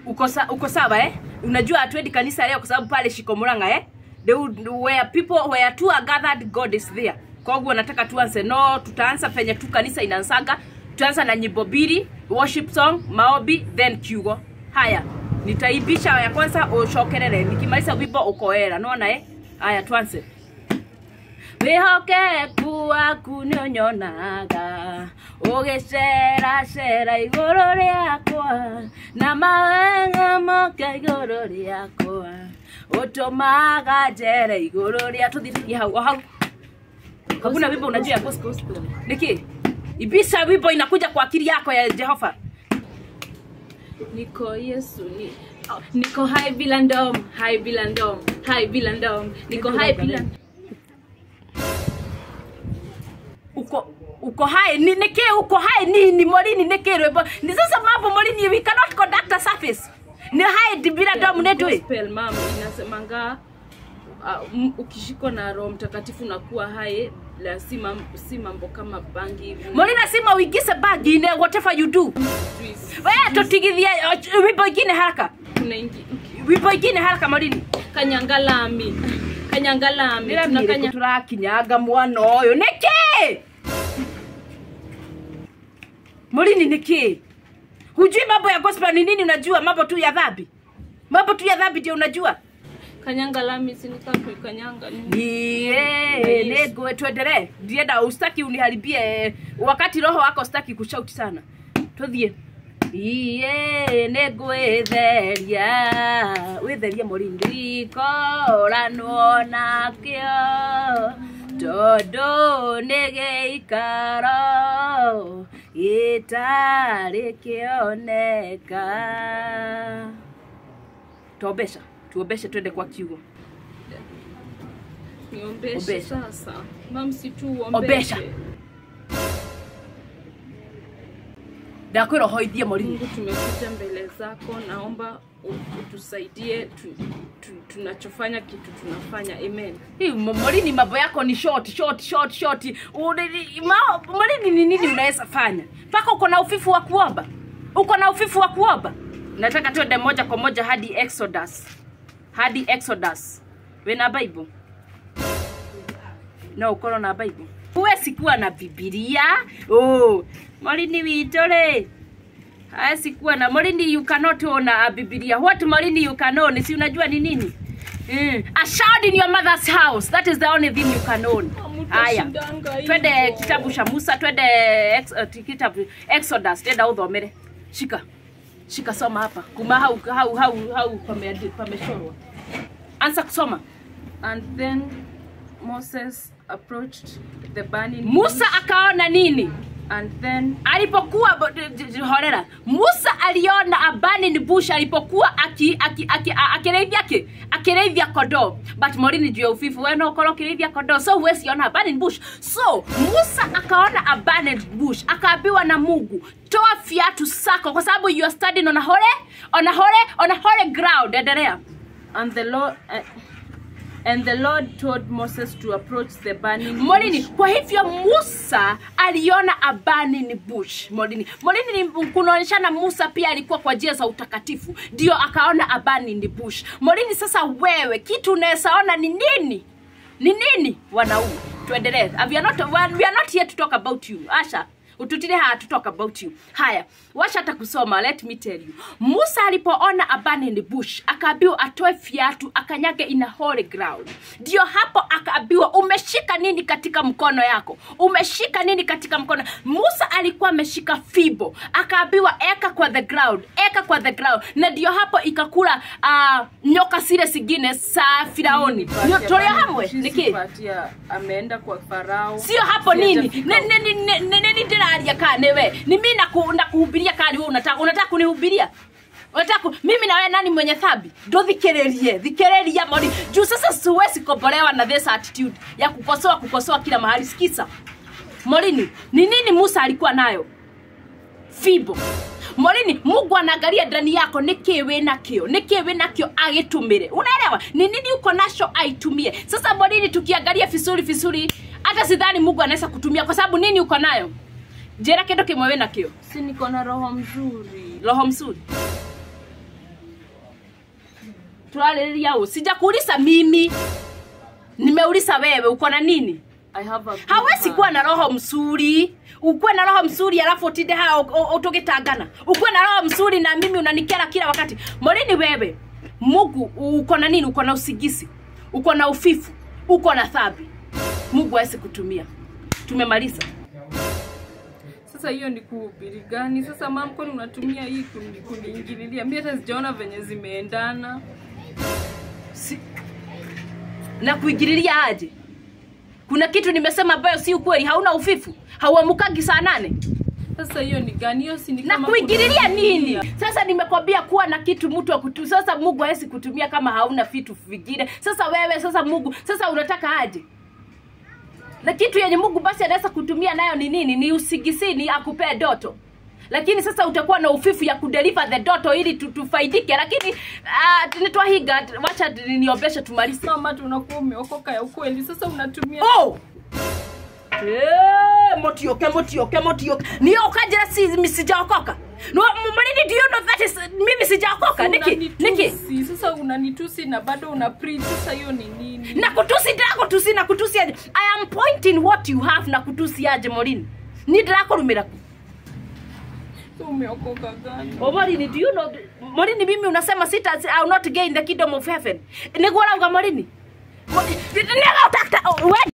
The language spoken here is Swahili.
uko, sa, uko sawa eh? unajua hatuendi kanisa leo kwa sababu pale shiko muranga eh? The, where people where two are gathered god is there koguo nataka tuanze no tutaanza penye tu kanisa inaanzaga tutaanza na nyimbo mbili worship song maombi then kiugo haya nitaibisha ya kwanza ucokerere nikimaliza wimbo ukoera nona eh? haya tuanze wihokeku waku nĩ ũnyonaga ũgĩceracera igũrũ rĩakwa na mawega moke igũrũ rĩakwa ũtũmaga njere igũrũ rĩa tũthithirie hau o hau hakuna wimbo unajua ya gospel niki ibisha wimbo inakuja kwa akili yako ya jehova niko yesu ni oh, niko hai bila ndom hai bila ndom hai bila ndom niko hai bila uko uko hai ni niki uko hai nini morini niki rwimbo ni sasa mambo morini we cannot conduct a service ni hai bila ndom netwe gospel mam inasemanga uh, m- ukishikwa na roho mtakatifu nakuwa hai la si, mam, si mambo kama bangi hivi morina sima uingize bagi ine whatever you do Juice. we tutigithie uh, wimbo ingine haraka Kuna ingi- wimbo ingine haraka morini kanyangalami kanyangalami tunakanya turakinyanga mwana ũyũ nĩkĩ mũrini nĩkĩ hujui mambo ya gospel ni nini unajua mambo tu ya dhambi mambo tu ya dhambi ndio unajua kanyangalami sinikakuikanyanga niĩ nĩ ngwe tuendelee ndienda ustaki uniharibie wakati roho wako staki kushauti sana tũthiĩ iye nĩ ngwĩtheria wĩtherie mũrini rikoranwo nakĩo tondũ nĩ gĩikaro gĩtarĩ kĩoneka tombesha tuombeshe twende kwa kiugo niombeshe Ombesha. sasa mam si tu Ombesha. uombeshe ndakwĩra ũhoithie mũrini mungu tumekuja mbele zako naomba u- utusaidie tu, tu, tunachofanya kitu tunafanya amen Hii, m- Morini, mambo yako ni short short short short. Uri- ma- Morini, ni nini unaweza fanya mpaka uko na ufifu wa kuomba? Uko na ufifu wa kuomba? Nataka tuende moja kwa moja hadi Exodus, hadi Exodus. Wena Bible? No, ukorwo na Bible? Huwezi kuwa na Biblia. Oh, Morini witũ rĩ hawezi kuwa na Morini, you cannot own a Biblia. What Morini you can own? Si unajua ni nini? Mm. A child in your mother's house. That is the only thing you can own. Haya. Hamutashindanga Twende hivyo. kitabu cha Musa, twende ex, uh, kitabu Exodus, tenda uthomere. Shika. Shika soma hapa. Kuma hau hau hau hau pame- pamechorwa. Anza kusoma. and then moses approached the burning Musa akaona nini? and then alipokuwa bo- d- d- d- horera musa aliona a burning bush alipokuwa aki- aki- aki- a- akirĩithia ki akirĩithia kondoo but morini juu ya ufifu we no ũkorwo ũkĩrĩithia kondoo so huwezi ona a burning bush so musa akaona a burning bush akaambiwa na mungu toa viatu zako kwa sababu you are standing on a holy on a holy on a holy ground endelea and the lord uh, and the lord told moses to approach the burning morini bush. kwa hivyo musa aliona a burning bush morini morini ni kunaonyeshana musa pia alikuwa kwa njia za utakatifu ndio akaona a burning bush morini sasa wewe kitu unawezaona ni nini ni nini wanaume tuendelee we are not, we are not here to talk about you asha ututire haya to talk about you haya washa hata kusoma let me tell you musa alipoona a burning bush akaambiwa atoe viatu akanyage ina holy ground ndio hapo akaambiwa umeshika nini katika mkono yako umeshika nini katika mkono musa alikuwa ameshika fibo akaambiwa eka kwa the ground eka kwa the ground na ndio hapo ikakula uh, nyoka zile zingine za firaoni Patia tulio burning hamwe bushes, niki patia ameenda kwa farao sio hapo nini Sijafika Ni- ni- ni- ni- ni- ni ndiraria kaa niwe ni mi naku- nakuhubiria kaa niwe unataka unataka kunihubiria unataka ku- mimi na wewe nani mwenye thambi ndo thikiririe thikiriria mori juu sasa siwezi kombolewa na this attitude ya kukosoa kukosoa kila mahali sikisa morini ni nini musa alikuwa nayo fibo morini mungu anaangalia ndani yako niki wĩ nakĩo niki wĩ nakĩo agĩtũmĩre unaelewa ni nini uko nacho aitumie sasa morini tukiangalia vizuri vizuri hata sidhani mungu anaweza kutumia kwa sababu nini uko nayo njĩra kĩndũ kĩmwe wĩ nakĩo si niko na roho mzuri roho mzuri turarĩrĩria ũ sijakuuliza mimi nimeuliza wewe uko na nini I have a big hawezi heart. kuwa na roho mzuri ukuwe na roho mzuri alafu utinde haa utugitangana ukuwe na roho mzuri na mimi unanikera kila wakati morini wewe mungu uko na nini uko na usigisi uko na ufifu uko na thabi mungu awezi kutumia tumemaliza Sasa hiyo ni kuhubiri gani? Sasa mam, kwani unatumia hii kuni- kuniingililia? Mi hata sijaona venye zimeendana. si, na kuingililia aje kuna kitu nimesema ambayo si ukweli hauna ufifu hauamukagi saa nane Sasa hiyo ni gani? Hiyo si ni na kama kuingililia kuniingililia. nini sasa nimekwambia kuwa na kitu mtu akutu sasa mungu hawezi kutumia kama hauna vitu vingine sasa wewe sasa mungu sasa unataka aje na kitu yenye mungu basi anaweza kutumia nayo ni nini ni usigisini akupee doto lakini sasa utakuwa na ufifu ya kudeliver the doto ili tu- tufaidike lakini uh, nitwahiga wacha niombeshe tumalize Mama, tunakuwa umeokoka ya ukweli. Sasa unatumia oh! Eh, motioke motioke motioke niyo ukajira si mimi sijaokoka no mmalini do you know that is mimi sijaokoka niki niki Unanitusi. Sasa unanitusi na bado una preach. Sasa hiyo ni nini? na kutusi ndako tusi na kutusi aje i am pointing what you have na kutusi aje morini ni ndirakurumira ku Sasa umeokoka gani? o morini do you know morini mimi unasema sita I will not gain the kingdom of heaven niguo rauga morini nega utakta we